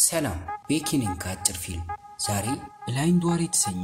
ሰላም ቤኪ ነኝ ከአጭር ፊልም። ዛሬ ብላይንድ ዋር የተሰኘ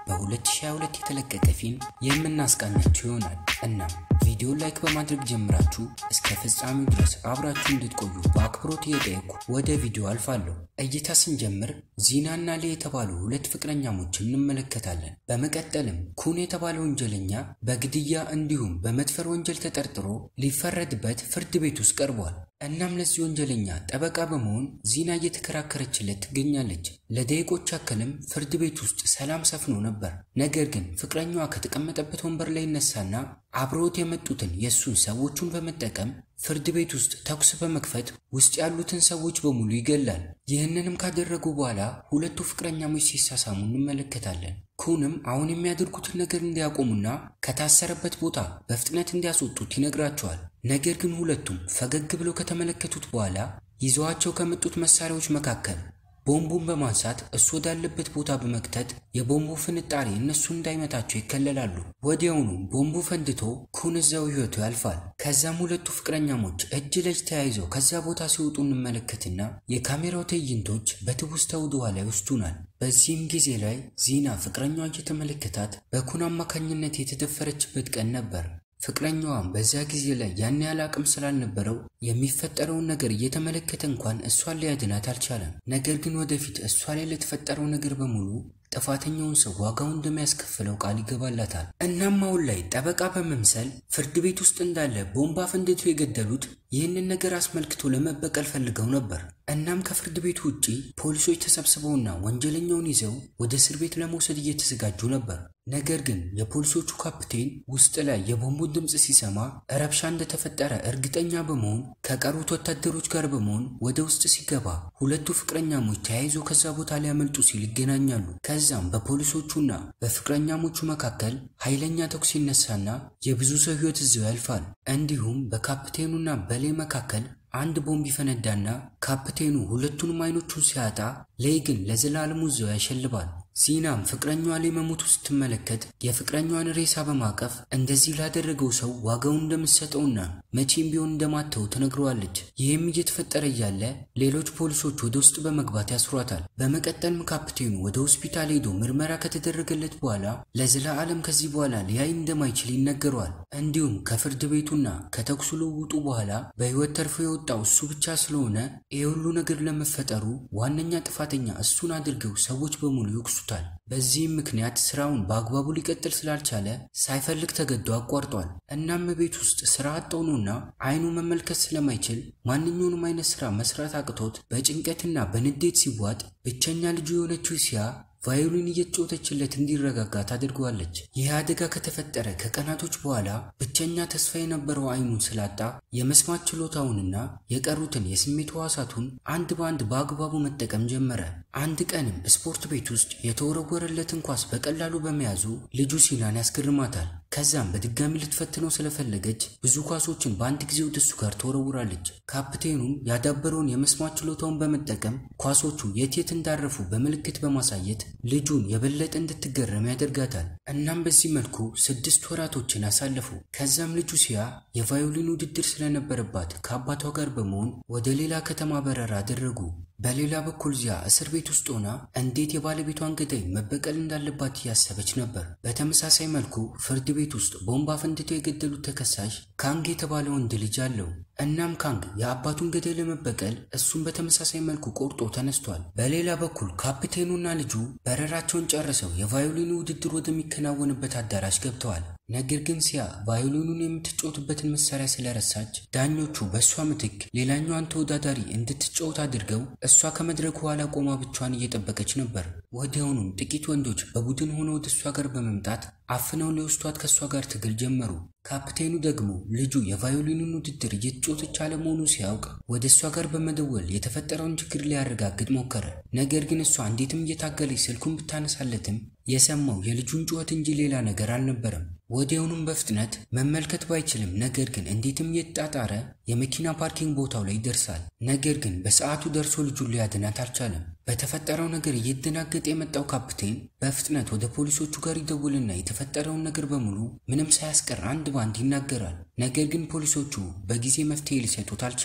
በ2022 የተለቀቀ ፊልም የምናስቃኛችሁ ይሆናል። እናም ቪዲዮ ላይክ በማድረግ ጀምራችሁ እስከ ፍጻሜው ድረስ አብራችሁ እንድትቆዩ በአክብሮት እየጠየኩ ወደ ቪዲዮ አልፋለሁ። እይታ ስንጀምር ዚናና ሌ የተባሉ ሁለት ፍቅረኛሞችን እንመለከታለን። በመቀጠልም ኩን የተባለ ወንጀለኛ በግድያ እንዲሁም በመድፈር ወንጀል ተጠርጥሮ ሊፈረድበት ፍርድ ቤት ውስጥ ቀርቧል። እናም ለዚህ ወንጀለኛ ጠበቃ በመሆን ዚና እየተከራከረችለት ትገኛለች። ለደቂቆች ያክልም ፍርድ ቤት ውስጥ ሰላም ሰፍኖ ነበር። ነገር ግን ፍቅረኛዋ ከተቀመጠበት ወንበር ላይ ይነሳና አብረውት የመጡትን የእሱን ሰዎቹን በመጠቀም ፍርድ ቤት ውስጥ ተኩስ በመክፈት ውስጥ ያሉትን ሰዎች በሙሉ ይገላል። ይህንንም ካደረጉ በኋላ ሁለቱ ፍቅረኛሞች ሲሳሳሙ እንመለከታለን። ኩንም አሁን የሚያደርጉትን ነገር እንዲያቆሙና ከታሰረበት ቦታ በፍጥነት እንዲያስወጡት ይነግራቸዋል። ነገር ግን ሁለቱም ፈገግ ብለው ከተመለከቱት በኋላ ይዘዋቸው ከመጡት መሳሪያዎች መካከል ቦምቡን በማንሳት እሱ ወዳለበት ቦታ በመክተት የቦምቡ ፍንጣሪ እነሱን እንዳይመታቸው ይከለላሉ። ወዲያውኑ ቦምቡ ፈንድቶ ኩን እዛው ሕይወቱ ያልፋል። ከዛም ሁለቱ ፍቅረኛሞች እጅ ለእጅ ተያይዘው ከዛ ቦታ ሲወጡ እንመለከትና የካሜራው ትዕይንቶች በትውስታ ወደ ኋላ ይወስዱናል። በዚህም ጊዜ ላይ ዚና ፍቅረኛዋ እየተመለከታት በኩን አማካኝነት የተደፈረችበት ቀን ነበር። ፍቅረኛዋም በዛ ጊዜ ላይ ያን ያህል አቅም ስላልነበረው የሚፈጠረውን ነገር እየተመለከተ እንኳን እሷን ሊያድናት አልቻለም። ነገር ግን ወደፊት እሷ ላይ ለተፈጠረው ነገር በሙሉ ጥፋተኛውን ሰው ዋጋውን እንደሚያስከፍለው ቃል ይገባላታል። እናም አሁን ላይ ጠበቃ በመምሰል ፍርድ ቤት ውስጥ እንዳለ ቦምባ ፈንድቶ የገደሉት ይህንን ነገር አስመልክቶ ለመበቀል ፈልገው ነበር። እናም ከፍርድ ቤቱ ውጪ ፖሊሶች ተሰብስበውና ወንጀለኛውን ይዘው ወደ እስር ቤት ለመውሰድ እየተዘጋጁ ነበር። ነገር ግን የፖሊሶቹ ካፕቴን ውስጥ ላይ የቦምቡን ድምፅ ሲሰማ ረብሻ እንደተፈጠረ እርግጠኛ በመሆን ከቀሩት ወታደሮች ጋር በመሆን ወደ ውስጥ ሲገባ ሁለቱ ፍቅረኛሞች ተያይዞ ከዛ ቦታ ሊያመልጡ ሲል ይገናኛሉ። ከዛም በፖሊሶቹና በፍቅረኛሞቹ መካከል ኃይለኛ ተኩስ ይነሳና የብዙ ሰው ሕይወት እዚያው ያልፋል። እንዲሁም በካፕቴኑና በሌ መካከል አንድ ቦምብ ይፈነዳና ካፕቴኑ ሁለቱንም አይኖቹን ሲያጣ ሌይ ግን ለዘላለሙ እዚያው ያሸልባል። ዚናም ፍቅረኛዋ ላይ መሞቱ ስትመለከት የፍቅረኛዋን ሬሳ በማቀፍ እንደዚህ ላደረገው ሰው ዋጋውን እንደምትሰጠውና መቼም ቢሆን እንደማተው ትነግረዋለች። ይህም እየተፈጠረ እያለ ሌሎች ፖሊሶች ወደ ውስጥ በመግባት ያስሯታል። በመቀጠልም ካፕቴኑ ወደ ሆስፒታል ሄዶ ምርመራ ከተደረገለት በኋላ ለዘላለም ከዚህ በኋላ ሊያይ እንደማይችል ይነገረዋል። እንዲሁም ከፍርድ ቤቱና ከተኩሱ ልውውጡ በኋላ በሕይወት ተርፎ የወጣው እሱ ብቻ ስለሆነ ይህ ሁሉ ነገር ለመፈጠሩ ዋነኛ ጥፋተኛ እሱን አድርገው ሰዎች በሙሉ ይወቅሱ ይወቅሱታል። በዚህም ምክንያት ስራውን በአግባቡ ሊቀጥል ስላልቻለ ሳይፈልግ ተገዶ አቋርጧል። እናም ቤት ውስጥ ስራ አጥ ሆኖና አይኑ መመልከት ስለማይችል ማንኛውንም አይነት ስራ መስራት አቅቶት በጭንቀትና በንዴት ሲዋጥ ብቸኛ ልጁ የሆነችው ሲያ ቫዮሊን እየተጫወተችለት እንዲረጋጋ ታደርገዋለች። ይህ አደጋ ከተፈጠረ ከቀናቶች በኋላ ብቸኛ ተስፋ የነበረው አይኑን ስላጣ የመስማት ችሎታውንና የቀሩትን የስሜት ሕዋሳቱን አንድ በአንድ በአግባቡ መጠቀም ጀመረ። አንድ ቀንም ስፖርት ቤት ውስጥ የተወረወረለትን ኳስ በቀላሉ በመያዙ ልጁ ሲናን ያስገርማታል። ከዛም በድጋሚ ልትፈትነው ስለፈለገች ብዙ ኳሶችን በአንድ ጊዜ ወደ እሱ ጋር ተወረውራለች። ካፕቴኑም ያዳበረውን የመስማት ችሎታውን በመጠቀም ኳሶቹ የት የት እንዳረፉ በምልክት በማሳየት ልጁን የበለጠ እንድትገረም ያደርጋታል። እናም በዚህ መልኩ ስድስት ወራቶችን አሳለፉ። ከዛም ልጁ ሲያ የቫዮሊን ውድድር ስለነበረባት ከአባቷ ጋር በመሆን ወደ ሌላ ከተማ በረራ አደረጉ። በሌላ በኩል ዚያ እስር ቤት ውስጥ ሆና እንዴት የባለቤቷን ገዳይ መበቀል እንዳለባት እያሰበች ነበር። በተመሳሳይ መልኩ ፍርድ ቤት ውስጥ ቦምብ አፈንድተው የገደሉት ተከሳሽ ካንግ የተባለ ወንድ ልጅ አለው። እናም ካንግ የአባቱን ገዳይ ለመበቀል እሱን በተመሳሳይ መልኩ ቆርጦ ተነስቷል። በሌላ በኩል ካፕቴኑና ልጁ በረራቸውን ጨርሰው የቫዮሊኑ ውድድር ወደሚከናወንበት አዳራሽ ገብተዋል። ነገር ግን ሲያ ቫዮሊኑን የምትጫወትበትን መሳሪያ ስለረሳች ዳኞቹ በእሷ ምትክ ሌላኛዋን ተወዳዳሪ እንድትጫወት አድርገው እሷ ከመድረኩ ኋላ ቆማ ብቻዋን እየጠበቀች ነበር። ወዲያውኑም ጥቂት ወንዶች በቡድን ሆነው ወደ እሷ ጋር በመምጣት አፍነው ሊወስዷት ከእሷ ጋር ትግል ጀመሩ። ካፕቴኑ ደግሞ ልጁ የቫዮሊኑን ውድድር እየተጫወተች አለመሆኑ ሲያውቅ ወደ እሷ ጋር በመደወል የተፈጠረውን ችግር ሊያረጋግጥ ሞከረ። ነገር ግን እሷ እንዴትም እየታገለች ስልኩን ብታነሳለትም የሰማው የልጁን ጩኸት እንጂ ሌላ ነገር አልነበረም። ወዲያውኑም በፍጥነት መመልከት ባይችልም ነገር ግን እንዴትም እየተጣጣረ የመኪና ፓርኪንግ ቦታው ላይ ይደርሳል። ነገር ግን በሰዓቱ ደርሶ ልጁን ሊያድናት አልቻለም። በተፈጠረው ነገር እየተደናገጠ የመጣው ካፕቴን በፍጥነት ወደ ፖሊሶቹ ጋር ይደውልና የተፈጠረውን ነገር በሙሉ ምንም ሳያስቀር አንድ ባንድ ይናገራል። ነገር ግን ፖሊሶቹ በጊዜ መፍትሄ ሊሰጡት አልቻሉም።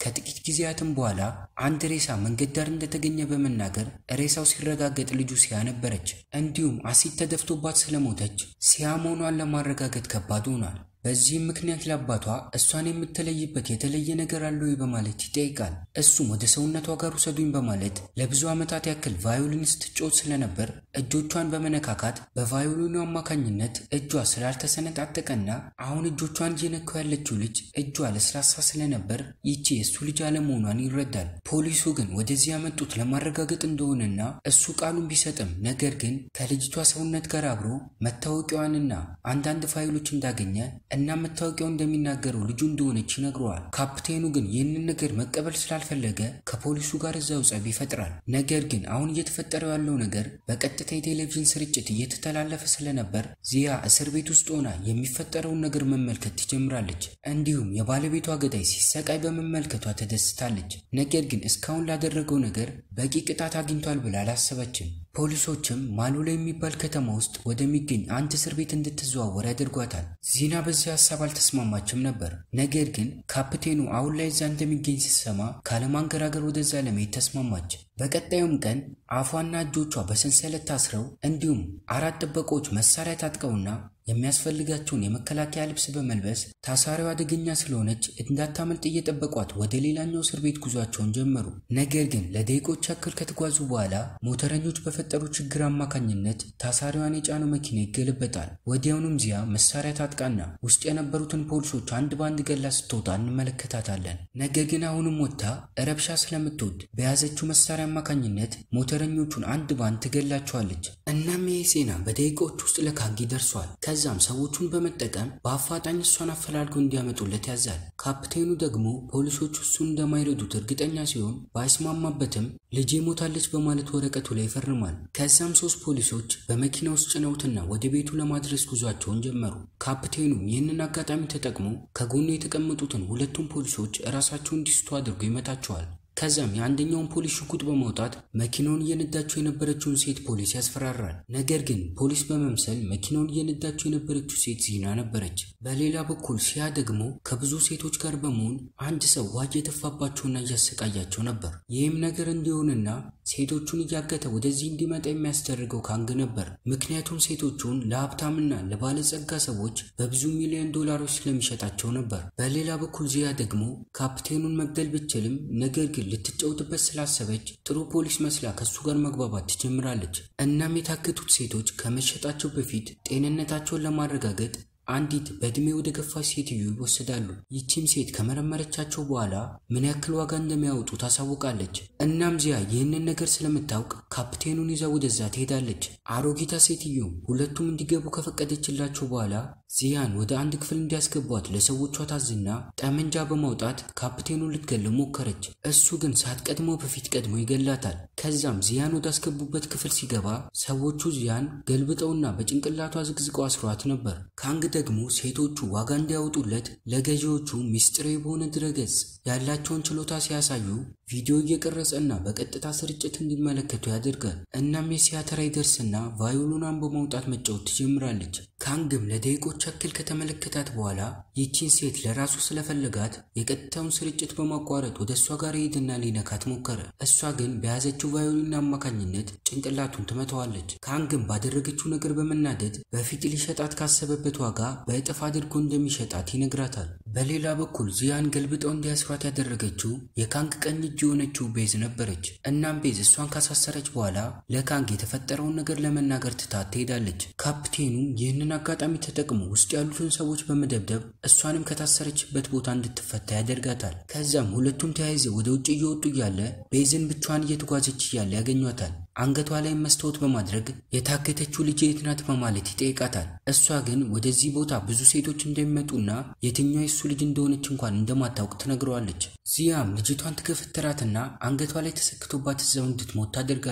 ከጥቂት ጊዜያትም በኋላ አንድ ሬሳ መንገድ ዳር እንደተገኘ በመናገር ሬሳው ሲረጋገጥ ልጁ ሲያ ነበረች። እንዲሁም አሲድ ተደፍቶባት ስለሞተች ሲያ መሆኗን ለማረጋገጥ ከባድ ሆኗል። በዚህም ምክንያት ለአባቷ እሷን የምትለይበት የተለየ ነገር አለ ወይ በማለት ይጠይቃል። እሱም ወደ ሰውነቷ ጋር ውሰዱኝ በማለት ለብዙ ዓመታት ያክል ቫዮሊን ስትጫወት ስለነበር እጆቿን በመነካካት በቫዮሊኑ አማካኝነት እጇ ስላልተሰነጣጠቀና አሁን እጆቿን እየነካው ያለችው ልጅ እጇ ለስላሳ ስለነበር ይቺ የእሱ ልጅ አለመሆኗን ይረዳል። ፖሊሱ ግን ወደዚህ ያመጡት ለማረጋገጥ እንደሆነና እሱ ቃሉን ቢሰጥም ነገር ግን ከልጅቷ ሰውነት ጋር አብሮ መታወቂያዋንና አንዳንድ ፋይሎች እንዳገኘ እና መታወቂያው እንደሚናገረው ልጁ እንደሆነች ይነግረዋል። ካፕቴኑ ግን ይህንን ነገር መቀበል ስላልፈለገ ከፖሊሱ ጋር እዛው ጸብ ይፈጥራል። ነገር ግን አሁን እየተፈጠረው ያለው ነገር በቀጥታ የቴሌቪዥን ስርጭት እየተተላለፈ ስለነበር ዚያ እስር ቤት ውስጥ ሆና የሚፈጠረውን ነገር መመልከት ትጀምራለች። እንዲሁም የባለቤቷ ገዳይ ሲሰቃይ በመመልከቷ ተደስታለች። ነገር ግን እስካሁን ላደረገው ነገር በቂ ቅጣት አግኝቷል ብላ አላሰበችም። ፖሊሶችም ማሉላ የሚባል ከተማ ውስጥ ወደሚገኝ አንድ እስር ቤት እንድትዘዋወር ያደርጓታል። ዚና በዚህ ሀሳብ አልተስማማችም ነበር። ነገር ግን ካፕቴኑ አሁን ላይ እዛ እንደሚገኝ ስትሰማ ካለማንገራገር ወደዛ ለመሄድ ተስማማች። በቀጣዩም ቀን አፏና እጆቿ በሰንሰለት ታስረው እንዲሁም አራት ጥበቆች መሳሪያ ታጥቀውና የሚያስፈልጋቸውን የመከላከያ ልብስ በመልበስ ታሳሪዋ አደገኛ ስለሆነች እንዳታመልጥ እየጠበቋት ወደ ሌላኛው እስር ቤት ጉዟቸውን ጀመሩ። ነገር ግን ለደቂቆች ያክል ከተጓዙ በኋላ ሞተረኞች በፈጠሩ ችግር አማካኝነት ታሳሪዋን የጫነው መኪና ይገለበጣል። ወዲያውኑም ዚያ መሳሪያ ታጥቃና ውስጥ የነበሩትን ፖሊሶች አንድ በአንድ ገላ ስትወጣ እንመለከታታለን። ነገር ግን አሁንም ወጥታ ረብሻ ስለምትወድ በያዘችው መሳሪያ አማካኝነት ሞተረኞቹን አንድ ባንድ ትገላቸዋለች። እናም ይህ ዜና በደቂቃዎች ውስጥ ለካንጊ ደርሷል። ከዛም ሰዎቹን በመጠቀም በአፋጣኝ እሷን አፈላልገው እንዲያመጡለት ያዛል። ካፕቴኑ ደግሞ ፖሊሶቹ እሱን እንደማይረዱት እርግጠኛ ሲሆን ባይስማማበትም ልጄ ሞታለች በማለት ወረቀቱ ላይ ይፈርማል። ከዛም ሶስት ፖሊሶች በመኪና ውስጥ ጭነውትና ወደ ቤቱ ለማድረስ ጉዟቸውን ጀመሩ። ካፕቴኑም ይህንን አጋጣሚ ተጠቅሞ ከጎኑ የተቀመጡትን ሁለቱም ፖሊሶች እራሳቸውን እንዲስቱ አድርጎ ይመታቸዋል። ከዛም የአንደኛውን ፖሊስ ሽጉጥ በማውጣት መኪናውን እየነዳቸው የነበረችውን ሴት ፖሊስ ያስፈራራል። ነገር ግን ፖሊስ በመምሰል መኪናውን እየነዳቸው የነበረችው ሴት ዚና ነበረች። በሌላ በኩል ሲያ ደግሞ ከብዙ ሴቶች ጋር በመሆን አንድ ሰው ውሃ እየተፋባቸውና እያሰቃያቸው ነበር። ይህም ነገር እንዲሆንና ሴቶቹን እያገተ ወደዚህ እንዲመጣ የሚያስደርገው ካንግ ነበር። ምክንያቱም ሴቶቹን ለሀብታምና ለባለጸጋ ሰዎች በብዙ ሚሊዮን ዶላሮች ስለሚሸጣቸው ነበር። በሌላ በኩል ዚያ ደግሞ ካፕቴኑን መግደል ብችልም ነገር ግን ልትጫወትበት ስላሰበች ጥሩ ፖሊስ መስላ ከሱ ጋር መግባባት ትጀምራለች። እናም የታገቱት ሴቶች ከመሸጣቸው በፊት ጤንነታቸውን ለማረጋገጥ አንዲት በእድሜ ወደ ገፋች ሴትዮ ይወሰዳሉ። ይቺም ሴት ከመረመረቻቸው በኋላ ምን ያክል ዋጋ እንደሚያወጡ ታሳውቃለች። እናም ዚያ ይህንን ነገር ስለምታውቅ ካፕቴኑን ይዛ ወደዛ ትሄዳለች። አሮጊታ ሴትዮ ሁለቱም እንዲገቡ ከፈቀደችላቸው በኋላ ዚያን ወደ አንድ ክፍል እንዲያስገቧት ለሰዎቿ ታዝና ጠመንጃ በማውጣት ካፕቴኑን ልትገለው ሞከረች። እሱ ግን ሳትቀድመው በፊት ቀድሞ ይገላታል። ከዛም ዚያን ወዳስገቡበት ክፍል ሲገባ ሰዎቹ ዚያን ገልብጠውና በጭንቅላቷ ዝግዝቀው አስሯት ነበር። ካንግ ደግሞ ሴቶቹ ዋጋ እንዲያወጡለት ለገዢዎቹ ሚስጥራዊ በሆነ ድረገጽ ያላቸውን ችሎታ ሲያሳዩ ቪዲዮ እየቀረጸና በቀጥታ ስርጭት እንዲመለከቱ ያደርጋል። እናም የሲያ ተራ ይደርስና ቫዮሊኗን በማውጣት መጫወት ትጀምራለች። ካንግም ለደቂቆች ያክል ከተመለከታት በኋላ ይቺን ሴት ለራሱ ስለፈለጋት የቀጥታውን ስርጭት በማቋረጥ ወደ እሷ ጋር ሄድና ሊነካት ሞከረ። እሷ ግን በያዘችው ቫዮሊን አማካኝነት ጭንቅላቱን ትመታዋለች። ካንግም ባደረገችው ነገር በመናደድ በፊት ሊሸጣት ካሰበበት ዋጋ በእጥፍ አድርጎ እንደሚሸጣት ይነግራታል። በሌላ በኩል ዚያን ገልብጠው እንዲያስሯት ያደረገችው የካንግ ቀኝ እጅ የሆነችው ቤዝ ነበረች። እናም ቤዝ እሷን ካሳሰረች በኋላ ለካንግ የተፈጠረውን ነገር ለመናገር ትታት ትሄዳለች። ካፕቴኑም ይህንን አጋጣሚ ተጠቅሞ ውስጥ ያሉትን ሰዎች በመደብደብ እሷንም ከታሰረችበት ቦታ እንድትፈታ ያደርጋታል። ከዛም ሁለቱም ተያይዘው ወደ ውጭ እየወጡ እያለ ቤዝን ብቻዋን እየተጓዘች እያለ ያገኟታል። አንገቷ ላይ መስታወት በማድረግ የታገተችው ልጅ የት ናት በማለት ይጠይቃታል። እሷ ግን ወደዚህ ቦታ ብዙ ሴቶች እንደሚመጡና የትኛው የሱ ልጅ እንደሆነች እንኳን እንደማታውቅ ትነግረዋለች። ዚያም ልጅቷን ትገፈትራትና አንገቷ ላይ ተሰክቶባት እዛው እንድትሞት ታደርጋለች።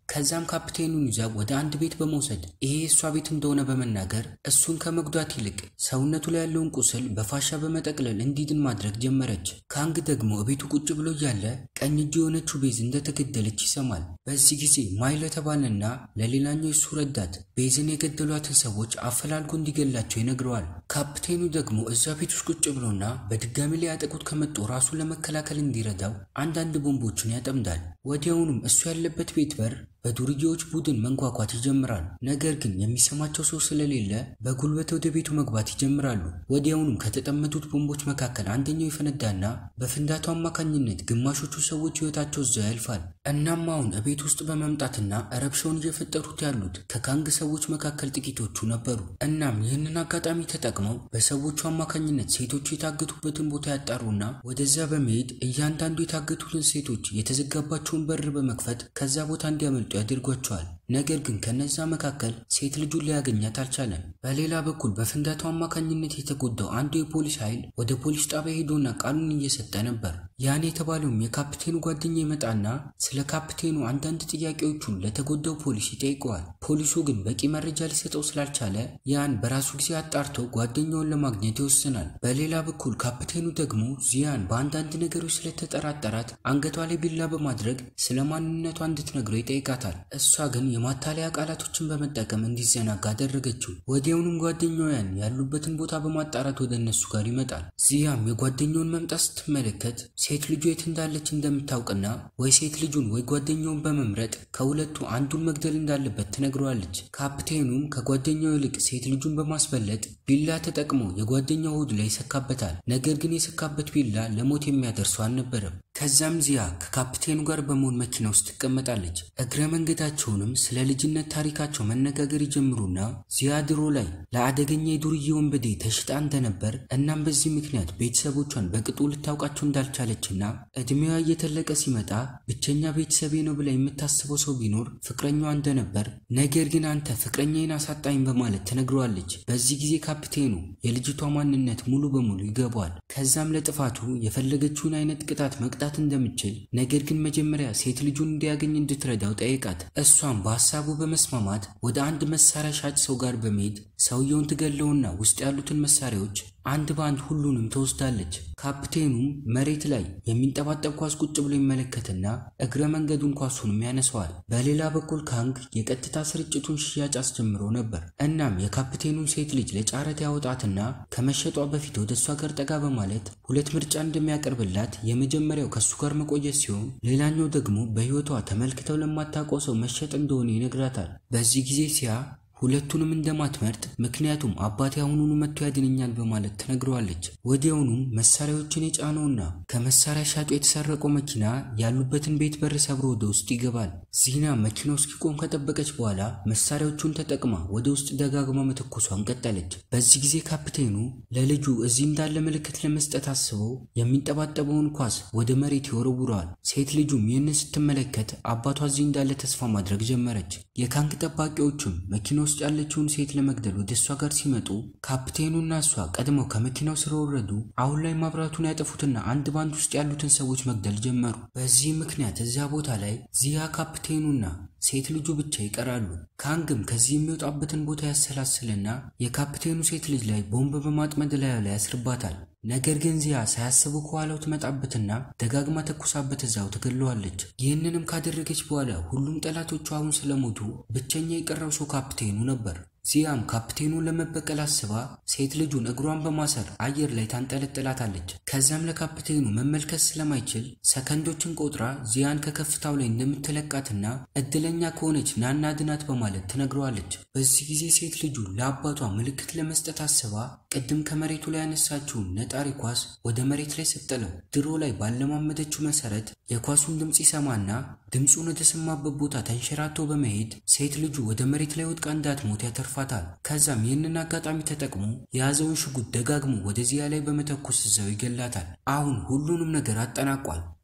ከዛም ካፕቴኑን ይዛ ወደ አንድ ቤት በመውሰድ ይሄ የእሷ ቤት እንደሆነ በመናገር እሱን ከመጉዳት ይልቅ ሰውነቱ ላይ ያለውን ቁስል በፋሻ በመጠቅለል እንዲድን ማድረግ ጀመረች። ካንግ ደግሞ እቤቱ ቁጭ ብሎ እያለ ቀኝ እጁ የሆነችው ቤዝ እንደተገደለች ይሰማል። በዚህ ጊዜ ማይል የተባለና ለሌላኛው የሱ ረዳት ቤዝን የገደሏትን ሰዎች አፈላልጎ እንዲገላቸው ይነግረዋል። ካፕቴኑ ደግሞ እዛ ቤት ውስጥ ቁጭ ብሎና በድጋሚ ሊያጠቁት ከመጡ ራሱን ለመከላከል እንዲረዳው አንዳንድ ቦምቦችን ያጠምዳል። ወዲያውኑም እሱ ያለበት ቤት በር በዱርዬዎች ቡድን መንኳኳት ይጀምራል። ነገር ግን የሚሰማቸው ሰው ስለሌለ በጉልበት ወደ ቤቱ መግባት ይጀምራሉ። ወዲያውኑም ከተጠመዱት ቦምቦች መካከል አንደኛው ይፈነዳና በፍንዳታው አማካኝነት ግማሾቹ ሰዎች ሕይወታቸው እዛው ያልፋል። እናም አሁን እቤት ውስጥ በመምጣትና ረብሻውን እየፈጠሩት ያሉት ከካንግ ሰዎች መካከል ጥቂቶቹ ነበሩ። እናም ይህንን አጋጣሚ ተጠቅመው በሰዎቹ አማካኝነት ሴቶቹ የታገቱበትን ቦታ ያጣሩና ወደዚያ በመሄድ እያንዳንዱ የታገቱትን ሴቶች የተዘጋባቸውን በር በመክፈት ከዛ ቦታ እንዲያመልጡ ያደርጓቸዋል። ነገር ግን ከነዛ መካከል ሴት ልጁን ሊያገኛት አልቻለም። በሌላ በኩል በፍንዳታው አማካኝነት የተጎዳው አንዱ የፖሊስ ኃይል ወደ ፖሊስ ጣቢያ ሄዶና ቃሉን እየሰጠ ነበር። ያን የተባለውም የካፕቴኑ ጓደኛ ይመጣና ስለ ካፕቴኑ አንዳንድ ጥያቄዎቹን ለተጎዳው ፖሊስ ይጠይቀዋል። ፖሊሱ ግን በቂ መረጃ ሊሰጠው ስላልቻለ ያን በራሱ ጊዜ አጣርቶ ጓደኛውን ለማግኘት ይወስናል። በሌላ በኩል ካፕቴኑ ደግሞ ዚያን በአንዳንድ ነገሮች ስለተጠራጠራት አንገቷ ላይ ቢላ በማድረግ ስለ ማንነቷ እንድትነግረው ይጠይቃታል። እሷ ግን የማታለያ ቃላቶችን በመጠቀም እንዲዘናጋ አደረገችው። ወዲያውኑም ጓደኛው ያን ያሉበትን ቦታ በማጣራት ወደ እነሱ ጋር ይመጣል። ዚያም የጓደኛውን መምጣት ስትመለከት ሴት ልጁ የት እንዳለች እንደምታውቅና ወይ ሴት ልጁን ወይ ጓደኛውን በመምረጥ ከሁለቱ አንዱን መግደል እንዳለበት ትነግረዋለች። ካፕቴኑም ከጓደኛው ይልቅ ሴት ልጁን በማስበለጥ ቢላ ተጠቅሞ የጓደኛው ሆድ ላይ ይሰካበታል። ነገር ግን የሰካበት ቢላ ለሞት የሚያደርሰው አልነበረም። ከዛም ዚያ ከካፕቴኑ ጋር በመሆን መኪና ውስጥ ትቀመጣለች። እግረ መንገዳቸውንም ስለ ልጅነት ታሪካቸው መነጋገር ይጀምሩና ዚያ ድሮ ላይ ለአደገኛ የዱርዬ ወንበዴ ተሽጣ እንደነበር እናም በዚህ ምክንያት ቤተሰቦቿን በቅጡ ልታውቃቸው እንዳልቻለችና እድሜዋ እየተለቀ ሲመጣ ብቸኛ ቤተሰቤ ነው ብላ የምታስበው ሰው ቢኖር ፍቅረኛዋ እንደነበር፣ ነገር ግን አንተ ፍቅረኛዬን አሳጣኝ በማለት ትነግረዋለች። በዚህ ጊዜ ካፕቴኑ የልጅቷ ማንነት ሙሉ በሙሉ ይገባዋል። ከዛም ለጥፋቱ የፈለገችውን አይነት ቅጣት መቅጣት እንደምችል ነገር ግን መጀመሪያ ሴት ልጁን እንዲያገኝ እንድትረዳው ጠይቃት። እሷም በሀሳቡ በመስማማት ወደ አንድ መሳሪያ ሻጭ ሰው ጋር በመሄድ ሰውየውን ትገለውና ውስጥ ያሉትን መሳሪያዎች አንድ በአንድ ሁሉንም ትወስዳለች። ካፕቴኑም መሬት ላይ የሚንጠባጠብ ኳስ ቁጭ ብሎ ይመለከትና እግረ መንገዱን ኳሱንም ያነሰዋል። በሌላ በኩል ካንግ የቀጥታ ስርጭቱን ሽያጭ አስጀምሮ ነበር። እናም የካፕቴኑን ሴት ልጅ ለጨረታ ያወጣትና ከመሸጧ በፊት ወደ እሷ ጋር ጠጋ በማለት ሁለት ምርጫ እንደሚያቀርብላት የመጀመሪያው ከእሱ ጋር መቆየት ሲሆን፣ ሌላኛው ደግሞ በሕይወቷ ተመልክተው ለማታውቀው ሰው መሸጥ እንደሆነ ይነግራታል። በዚህ ጊዜ ሲያ ሁለቱንም እንደማትመርጥ ምክንያቱም አባቴ አሁኑኑ መጥቶ ያድነኛል በማለት ትነግረዋለች። ወዲያውኑም መሳሪያዎችን የጫነውና ከመሳሪያ ሻጩ የተሰረቀው መኪና ያሉበትን ቤት በር ሰብሮ ወደ ውስጥ ይገባል። ዚና መኪናው እስኪቆም ከጠበቀች በኋላ መሳሪያዎቹን ተጠቅማ ወደ ውስጥ ደጋግማ መተኮሷን ቀጠለች። በዚህ ጊዜ ካፕቴኑ ለልጁ እዚህ እንዳለ ምልክት ለመስጠት አስበው የሚንጠባጠበውን ኳስ ወደ መሬት ይወረውረዋል። ሴት ልጁም ይህንን ስትመለከት አባቷ እዚህ እንዳለ ተስፋ ማድረግ ጀመረች። የካንክ ጠባቂዎችም መኪና ውስጥ ያለችውን ሴት ለመግደል ወደ እሷ ጋር ሲመጡ ካፕቴኑና እሷ ቀድመው ከመኪናው ስለወረዱ አሁን ላይ ማብራቱን ያጠፉትና አንድ ባንድ ውስጥ ያሉትን ሰዎች መግደል ጀመሩ። በዚህ ምክንያት እዚያ ቦታ ላይ ዚያ ካፕቴኑና ሴት ልጁ ብቻ ይቀራሉ። ካንግም ከዚህ የሚወጣበትን ቦታ ያሰላስልና የካፕቴኑ ሴት ልጅ ላይ ቦምብ በማጥመድ ላዩ ላይ ያስርባታል። ነገር ግን ዚያ ሳያስቡ ከኋላው ትመጣበትና ደጋግማ ተኩሳበት እዛው ትገለዋለች። ይህንንም ካደረገች በኋላ ሁሉም ጠላቶቹ አሁን ስለሞቱ ብቸኛ የቀረው ሰው ካፕቴኑ ነበር። ዚያም ካፕቴኑን ለመበቀል አስባ ሴት ልጁን እግሯን በማሰር አየር ላይ ታንጠለጥላታለች። ከዚያም ለካፕቴኑ መመልከት ስለማይችል ሰከንዶችን ቆጥራ ዚያን ከከፍታው ላይ እንደምትለቃትና እድለኛ ከሆነች ናና ድናት በማለት ትነግረዋለች። በዚህ ጊዜ ሴት ልጁ ለአባቷ ምልክት ለመስጠት አስባ ቅድም ከመሬቱ ላይ ያነሳችውን ነጣሪ ኳስ ወደ መሬት ላይ ስትጥለው ድሮ ላይ ባለማመደችው መሰረት የኳሱን ድምፅ ይሰማና ድምፁን ወደ ሰማበት ቦታ ተንሸራቶ በመሄድ ሴት ልጁ ወደ መሬት ላይ ወድቃ እንዳትሞት ያተርፋታል። ከዛም ይህንን አጋጣሚ ተጠቅሞ የያዘውን ሽጉጥ ደጋግሞ ወደ ዚያ ላይ በመተኮስ እዛው ይገላታል። አሁን ሁሉንም ነገር አጠናቋል።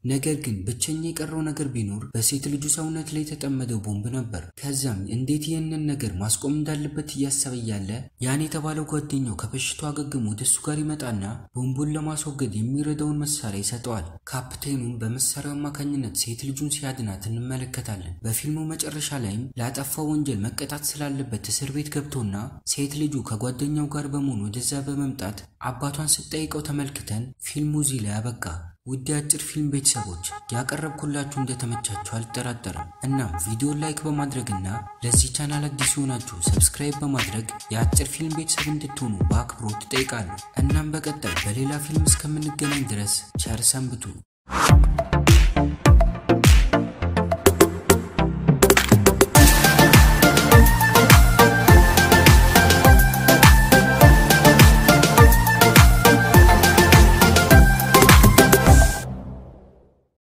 ነገር ግን ብቸኛ የቀረው ነገር ቢኖር በሴት ልጁ ሰውነት ላይ የተጠመደው ቦምብ ነበር። ከዛም እንዴት ይህንን ነገር ማስቆም እንዳለበት እያሰበ እያለ ያን የተባለው ጓደኛው ከበሽታው አገግሞ ወደ እሱ ጋር ይመጣና ቦምቡን ለማስወገድ የሚረዳውን መሳሪያ ይሰጠዋል። ካፕቴኑም በመሳሪያው አማካኝነት ሴት ልጁን ሲያድናት እንመለከታለን። በፊልሙ መጨረሻ ላይም ላጠፋው ወንጀል መቀጣት ስላለበት እስር ቤት ገብቶና ሴት ልጁ ከጓደኛው ጋር በመሆን ወደዛ በመምጣት አባቷን ስትጠይቀው ተመልክተን ፊልሙ እዚህ ላይ አበቃ። ውድ የአጭር ፊልም ቤተሰቦች ያቀረብኩላችሁ እንደተመቻችሁ አልጠራጠርም። እናም ቪዲዮ ላይክ በማድረግና ለዚህ ቻናል አዲስ የሆናችሁ ሰብስክራይብ በማድረግ የአጭር ፊልም ቤተሰብ እንድትሆኑ በአክብሮት እጠይቃለሁ። እናም በቀጣይ በሌላ ፊልም እስከምንገናኝ ድረስ ቸር ሰንብቱ።